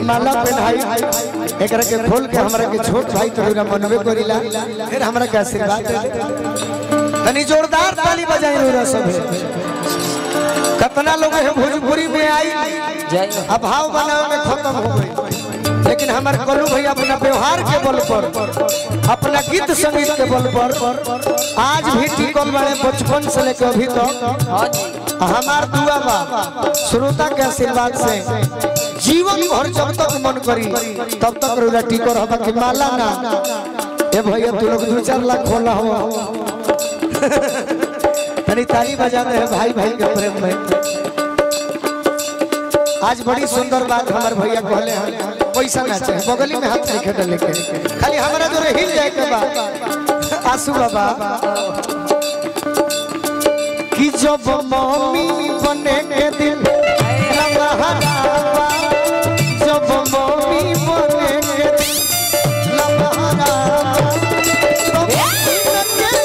हम माला पहनाई एकरा के खोल के हमरा के छोट भाई तोरा मनवे करिला फिर हमरा के आशीर्वाद दे दे। तनी जोरदार ताली बजाई रोरा सब कितना लोग है भोजपुरी में आई जय हो अभाव बनावे में खत्म हो गई लेकिन हमारे कलू भैया अपना व्यवहार के बल पर अपना गीत संगीत के बल पर आज भी टिकल बड़े बचपन से लेकर अभी तक हाँ जी हमार दुआ बा श्रोता के आशीर्वाद से जीवन भर जब तक मन करी तब तक रोजा टिकर हवा कि माला ना ए भैया तू लोग दो चार लाख खोला हो तनी ताली बजा दे भाई भाई के प्रेम में आज बड़ी सुंदर बात हमारे भैया कहले हैं पैसा ना चाहे बगली में हाथ नहीं खेटे लेके खाली हमारा जो हिल जाए के बा आंसू बाबा कि जब मम्मी बने के दिल लम्हारावा जब मम्मी बने के दिल लम्हारावा तो दिन के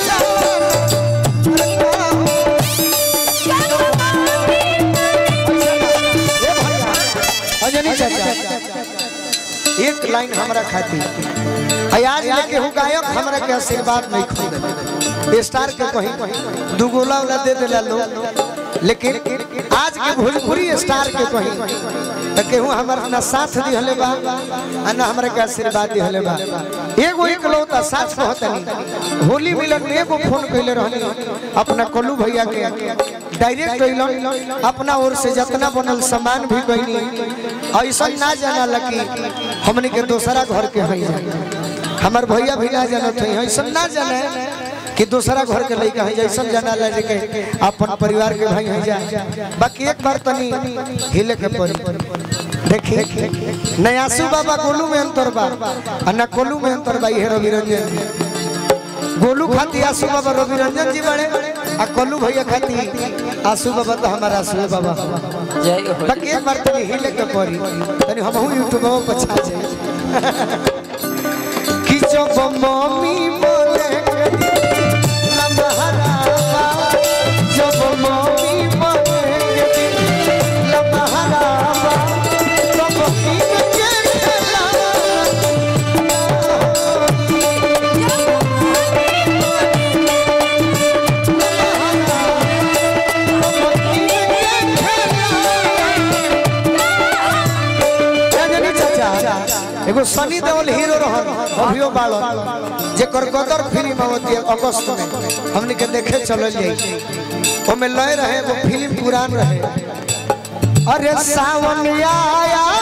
खेला अजनी चाचा एक लाइन हमरा खाती आज लेके हूँ गायक हमरा के आशीर्वाद नहीं खोल स्टार के कहीं दू गोला उला दे देला लोग लेकिन आज के भोजपुरी स्टार के कहीं तो केहू हमारा ना साथ दिहले बा आ ना हमरा के आशीर्वाद दिहले बा एगो इकलौता साथ कहतनी होली मिलन में एगो फोन कइले रहनी अपना कोलू भैया के डायरेक्ट कइलन अपना ओर से जितना बनल सामान भी कइनी ऐसा ना जाना लगी हमने के दूसरा घर के हई हमार भैया भी ना जानत है ऐसा ना जाने कि दूसरा घर के लड़का है जैसा जाना लगे के अपन परिवार के भाई है जा बाकी एक बार तनी हिले के पड़ी देखी नयासु बाबा गोलू में अंतर बा आ ना कोलू में अंतर बा ये रवि रंजन गोलू खाती आसू बाबा रवि रंजन जी बड़े आ कोलू भैया खाती आसू बाबा तो हमारा आसू बाबा जय हो बाकी एक बार तनी हिले के पड़ी तनी हम हूं यूट्यूब पर छा जाए कि जब मम्मी बोले के दिल लम्हारावा, जब मम्मी बोले के दिल लम्हारावा, तब दिन के खेला एगो सनी देओल हीरो रहन अभियो बालो जेकर गदर फिल्म आवती है अगस्त में हमने के देखे चलल जाई ओमे लय रहे वो फिल्म पुरान रहे अरे सावन आया